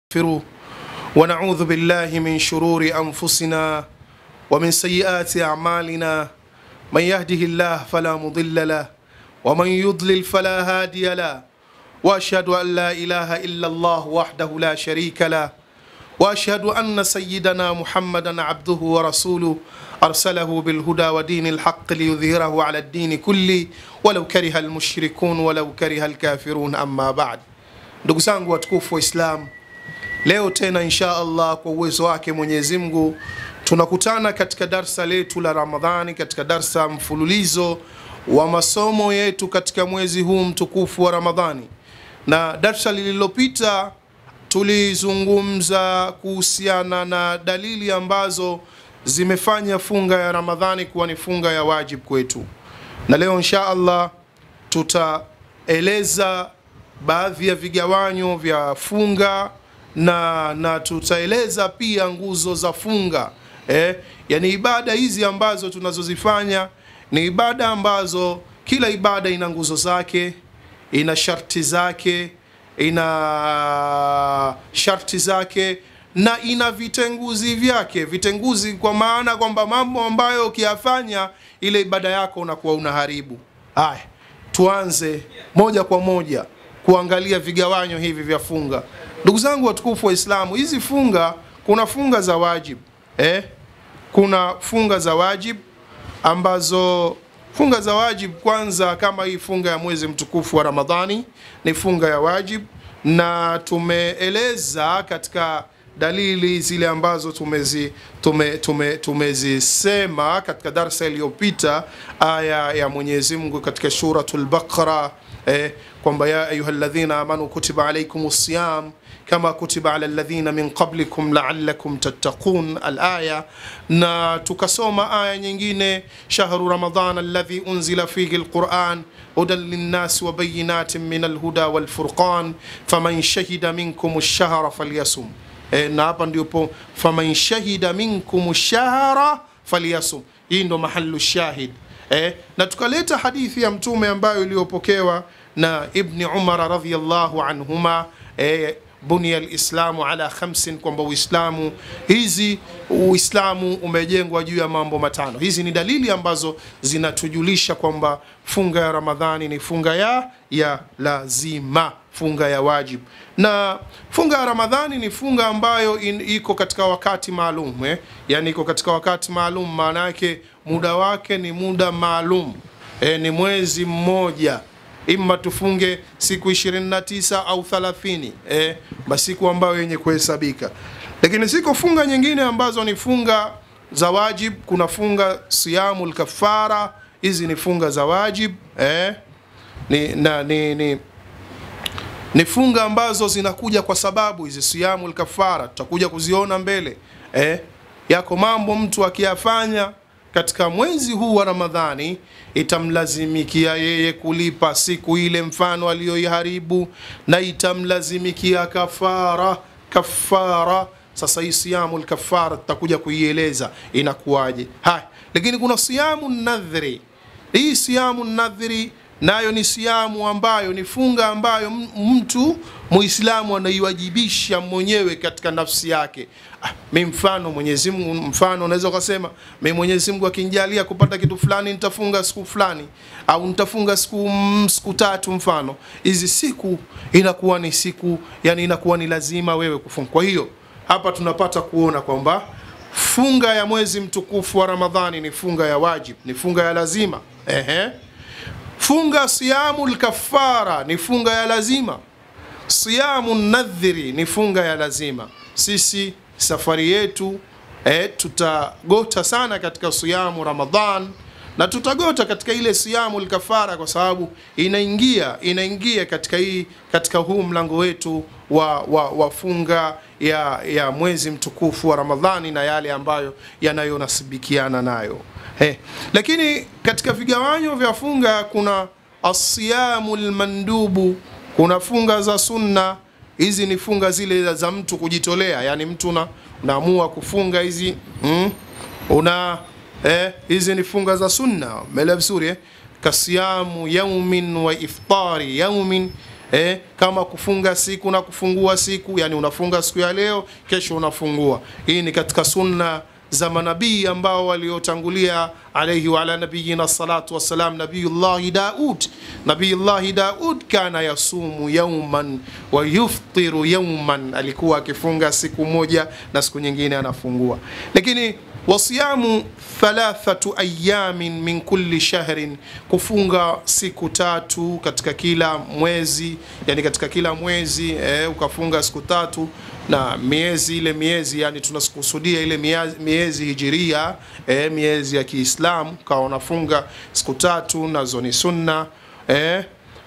ونستغفره ونعوذ بالله من شرور أنفسنا ومن سيئات أعمالنا من يهده الله فلا مضل له ومن يضلل فلا هادي له وأشهد أن لا إله إلا الله وحده لا شريك له وأشهد أن سيدنا محمدا عبده ورسوله أرسله بالهدى ودين الحق ليظهره على الدين كله ولو كره المشركون ولو كره الكافرون أما بعد ndugu zangu watukufu wa Islam, leo tena insha Allah kwa uwezo wake Mwenyezi Mungu tunakutana katika darsa letu la Ramadhani, katika darsa mfululizo wa masomo yetu katika mwezi huu mtukufu wa Ramadhani. Na darsa lililopita tulizungumza kuhusiana na dalili ambazo zimefanya funga ya Ramadhani kuwa ni funga ya wajib kwetu, na leo insha Allah tutaeleza baadhi ya vigawanyo vya funga na na tutaeleza pia nguzo za funga eh, yani ibada hizi ambazo tunazozifanya ni ibada ambazo kila ibada ina nguzo zake, ina sharti zake, ina sharti zake na ina vitenguzi vyake. Vitenguzi kwa maana kwamba mambo ambayo ukiyafanya ile ibada yako unakuwa unaharibu. Haya, tuanze moja kwa moja kuangalia vigawanyo hivi vya funga. Ndugu zangu watukufu wa Islamu, hizi funga, kuna funga za wajib eh? Kuna funga za wajib ambazo funga za wajib, kwanza kama hii funga ya mwezi mtukufu wa Ramadhani ni funga ya wajib, na tumeeleza katika dalili zile ambazo tumezi tume, tume, tumezisema katika darsa iliyopita, aya ya Mwenyezi Mungu katika Suratul Baqara eh, kwamba ya ayuha alladhina amanu kutiba alaykum siyam kama kutiba ala alladhina min qablikum la'allakum tattaqun alaya, na tukasoma aya nyingine shahru ramadan alladhi unzila fihi alquran hudan linnasi wa bayinatin min alhuda walfurqan faman shahida minkum ash-shahra falyasum E, na hapa ndipo faman shahida minkum shahra falyasum. Hii ndo mahalu shahid e, na tukaleta hadithi ya Mtume ambayo iliyopokewa na Ibni Umar radhiyallahu anhuma e, bunia lislamu ala khamsin, kwamba Uislamu hizi Uislamu umejengwa juu ya mambo matano. Hizi ni dalili ambazo zinatujulisha kwamba funga ya Ramadhani ni funga ya ya lazima, funga ya wajib. Na funga ya Ramadhani ni funga ambayo in, iko katika wakati maalum eh? Yani iko katika wakati maalum, maana yake muda wake ni muda maalum eh, ni mwezi mmoja Ima tufunge siku 29 au 30 eh, masiku ambayo yenye kuhesabika. Lakini ziko funga nyingine ambazo ni funga za wajib. Kuna funga siyamul kafara, hizi ni funga za wajib eh, ni, na, ni, ni, ni funga ambazo zinakuja kwa sababu hizi siyamul kafara tutakuja kuziona mbele eh, yako mambo mtu akiyafanya katika mwezi huu wa Ramadhani itamlazimikia yeye kulipa siku ile mfano aliyoiharibu, na itamlazimikia kafara kafara. Sasa hii siyamu kafara tutakuja kuieleza inakuwaje. Haya, lakini kuna siyamu nadhri. Hii siyamu nadhri nayo ni siyamu ambayo ni funga ambayo mtu Muislamu anaiwajibisha mwenyewe katika nafsi yake. Ah, mi mfano Mwenyezi Mungu, mfano unaweza ukasema mi Mwenyezi Mungu akinijalia kupata kitu fulani nitafunga siku fulani au nitafunga siku mm, siku tatu mfano. Hizi siku inakuwa ni siku yani, inakuwa ni lazima wewe kufunga. Kwa hiyo hapa tunapata kuona kwamba funga ya mwezi mtukufu wa Ramadhani ni funga ya wajib, ni funga ya lazima. Ehe. Funga siyamu lkafara ni funga ya lazima. Siyamu nadhiri ni funga ya lazima. Sisi safari yetu eh, tutagota sana katika siyamu Ramadhan na tutagota katika ile siyamu lkafara kwa sababu inaingia inaingia katika hii katika huu mlango wetu wa, wa, wa funga ya, ya mwezi mtukufu wa Ramadhani na yale ambayo yanayonasibikiana nayo. Hey, lakini katika vigawanyo vya funga kuna asiyamu lmandubu, kuna funga za sunna. Hizi ni funga zile za mtu kujitolea, yani mtu una, unaamua kufunga hizi mm, una eh, hizi ni funga za sunna. Umeelewa vizuri eh? Kasiyamu yaumin wa iftari yaumin eh, kama kufunga siku na kufungua siku, yani unafunga siku ya leo, kesho unafungua. Hii ni katika sunna za manabii ambao waliotangulia alayhi wa ala nabiyina salatu wassalam. Nabiyullahi Daud, Nabiyullahi Daud kana yasumu yauman wa yuftiru yauman, alikuwa akifunga siku moja na siku nyingine anafungua. Lakini wasiyamu thalathatu ayamin min kulli shahrin, kufunga siku tatu katika kila mwezi, yani katika kila mwezi eh, ukafunga siku tatu na miezi ile miezi yani tunakusudia ile miezi, miezi hijiria eh, miezi ya Kiislamu kawa unafunga siku tatu nazo ni sunna eh,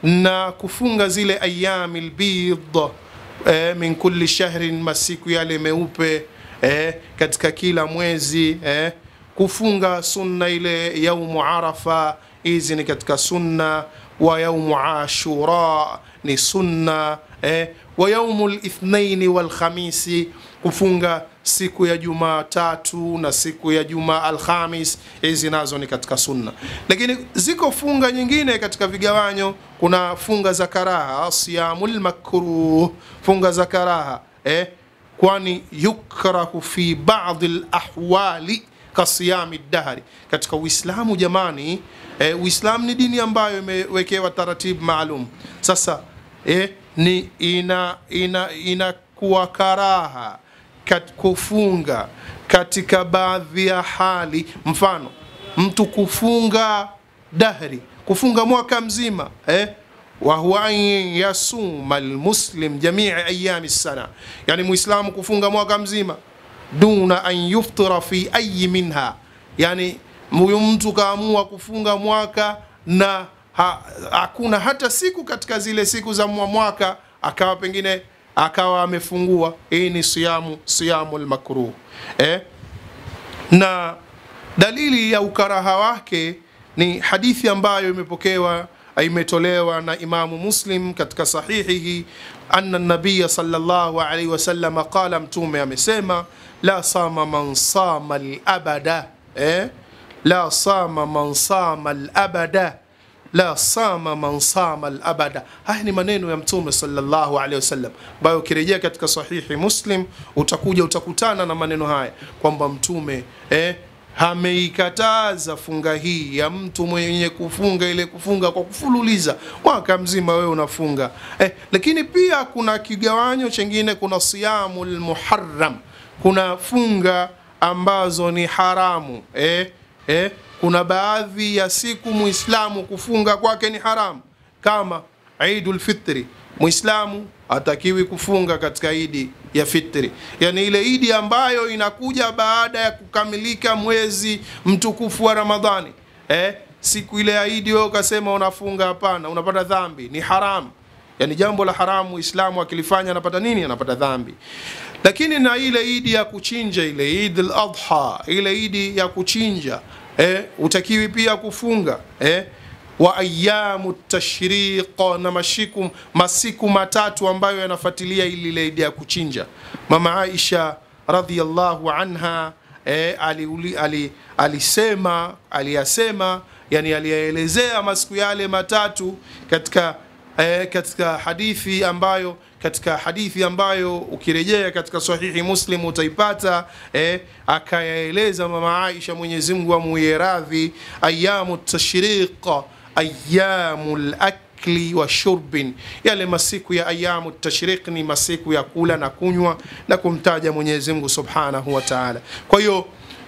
na kufunga zile ayami lbid eh, min kulli shahrin, masiku yale meupe eh, katika kila mwezi eh, kufunga sunna ile yaumu Arafa, hizi ni katika sunna wa yaumu Ashura ni sunna eh, wa yaumu lithnaini walkhamisi, kufunga siku ya Jumatatu na siku ya Juma Alhamis, hizi nazo ni katika sunna. Lakini ziko funga nyingine katika vigawanyo, kuna funga za karaha, siyamul makruh, funga za karaha eh, kwani yukrahu fi ba'dhi lahwali kasiyami dahri, katika Uislamu jamani. Eh, Uislamu ni dini ambayo imewekewa taratibu maalum. Sasa eh, ni ina ina inakuwa karaha kat, kufunga katika baadhi ya hali, mfano mtu kufunga dahri, kufunga mwaka mzima eh, wa huwa an yasuma almuslim jamii ayami sana, yani muislamu kufunga mwaka mzima duna an yuftira fi ayi minha, yani huyu mtu kaamua kufunga mwaka na ha, hakuna hata siku katika zile siku za mwaka akawa pengine akawa amefungua. Hii ni siyamu siyamu lmakruh eh? na dalili ya ukaraha wake ni hadithi ambayo imepokewa imetolewa na Imamu Muslim katika sahihihi, anna nabiya sallallahu alaihi wasallam qala, mtume amesema la sama man sama alabada eh? la sama man sama alabada la sama man sama alabada. Haya ni maneno ya mtume sallallahu alaihi wasallam ambayo ukirejea katika sahihi Muslim utakuja utakutana na maneno haya kwamba mtume eh, ameikataza funga hii ya mtu mwenye kufunga ile kufunga kwa kufululiza mwaka mzima, wewe unafunga eh. Lakini pia kuna kigawanyo chengine, kuna siyamu lmuharram, kuna funga ambazo ni haramu eh, eh. Kuna baadhi ya siku muislamu kufunga kwake ni haramu, kama Idul Fitri. Muislamu hatakiwi kufunga katika idi ya fitri, yani ile idi ambayo inakuja baada ya kukamilika mwezi mtukufu wa Ramadhani. Eh, siku ile ya idi wewe ukasema unafunga, hapana, unapata dhambi, ni haramu. Yani jambo la haramu Muislamu akilifanya anapata nini? Anapata dhambi. Lakini na ile idi ya kuchinja, ile Eid al-Adha, ile idi ya kuchinja eh, utakiwi pia kufunga eh, wa ayamu tashriq na mashiku masiku matatu ambayo yanafuatilia ili ile idi ya kuchinja. Mama Aisha radhiyallahu anha eh, ali, ali, alisema aliyasema, yani aliyaelezea masiku yale matatu katika eh, katika hadithi ambayo katika hadithi ambayo ukirejea katika sahihi Muslim utaipata eh, akayaeleza mama Aisha, Mwenyezi Mungu amuye radhi, ayamu tashriq ayamu lakli wa shurbin, yale masiku ya ayamu tashriq ni masiku ya kula na kunywa na kumtaja Mwenyezi Mungu subhanahu wa ta'ala. Kwa hiyo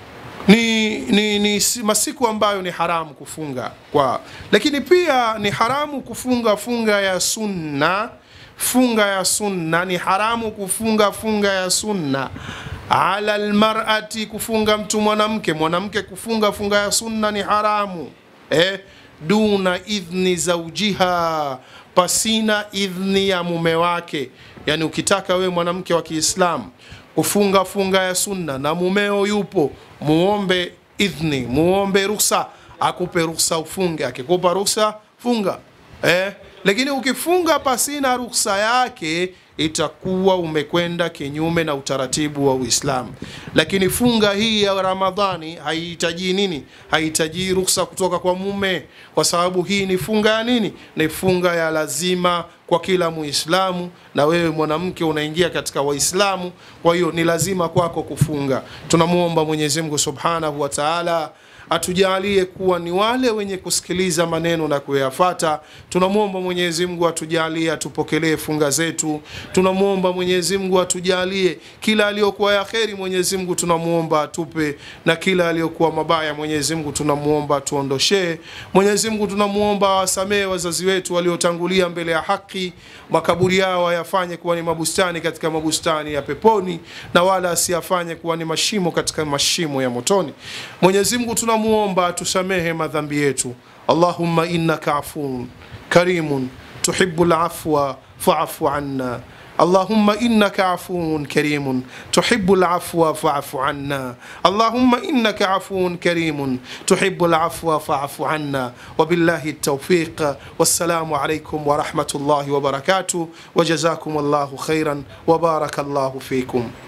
ni, ni, ni masiku ambayo ni haramu kufunga kwa, lakini pia ni haramu kufunga funga ya sunna. Funga ya sunna ni haramu kufunga funga ya sunna ala almar'ati, kufunga mtu mwanamke mwanamke kufunga funga ya sunna ni haramu eh, duna idhni zaujiha, pasina idhni ya mume wake. Yani ukitaka wewe mwanamke wa Kiislamu kufunga funga ya sunna na mumeo yupo, muombe idhni, muombe ruhusa, akupe ruhusa ufunge. Akikupa ruhusa funga eh. Lakini ukifunga pasina ruhusa yake itakuwa umekwenda kinyume na utaratibu wa Uislamu. Lakini funga hii ya Ramadhani haihitaji nini? Haihitaji ruhusa kutoka kwa mume, kwa sababu hii ni funga ya nini? Ni funga ya lazima kwa kila Muislamu, na wewe mwanamke unaingia katika Waislamu, kwa hiyo ni lazima kwako kufunga. Tunamwomba Mwenyezi Mungu Subhanahu wa Ta'ala atujalie kuwa ni wale wenye kusikiliza maneno na kuyafata. Tunamwomba Mwenyezi Mungu atujalie, atupokelee funga zetu. Tunamwomba Mwenyezi Mungu atujalie kila aliyokuwa ya kheri, Mwenyezi Mungu tunamwomba atupe, na kila aliyokuwa mabaya, Mwenyezi Mungu tunamwomba atuondoshee. Mwenyezi Mungu tunamwomba awasamehe wazazi wetu waliotangulia mbele ya haki, makaburi yao ayafanye kuwa ni mabustani katika mabustani ya peponi, na wala asiyafanye kuwa ni mashimo katika mashimo ya motoni. Mwenyezi Mungu tunamuomba atusamehe madhambi yetu. Allahumma innaka afuun karimun tuhibbu lafwa faafu anna اللهم إنك عفو كريم تحب العفو فاعف عنا اللهم إنك عفو كريم تحب العفو فاعف عنا وبالله التوفيق والسلام عليكم ورحمة الله وبركاته وجزاكم الله خيرا وبارك الله فيكم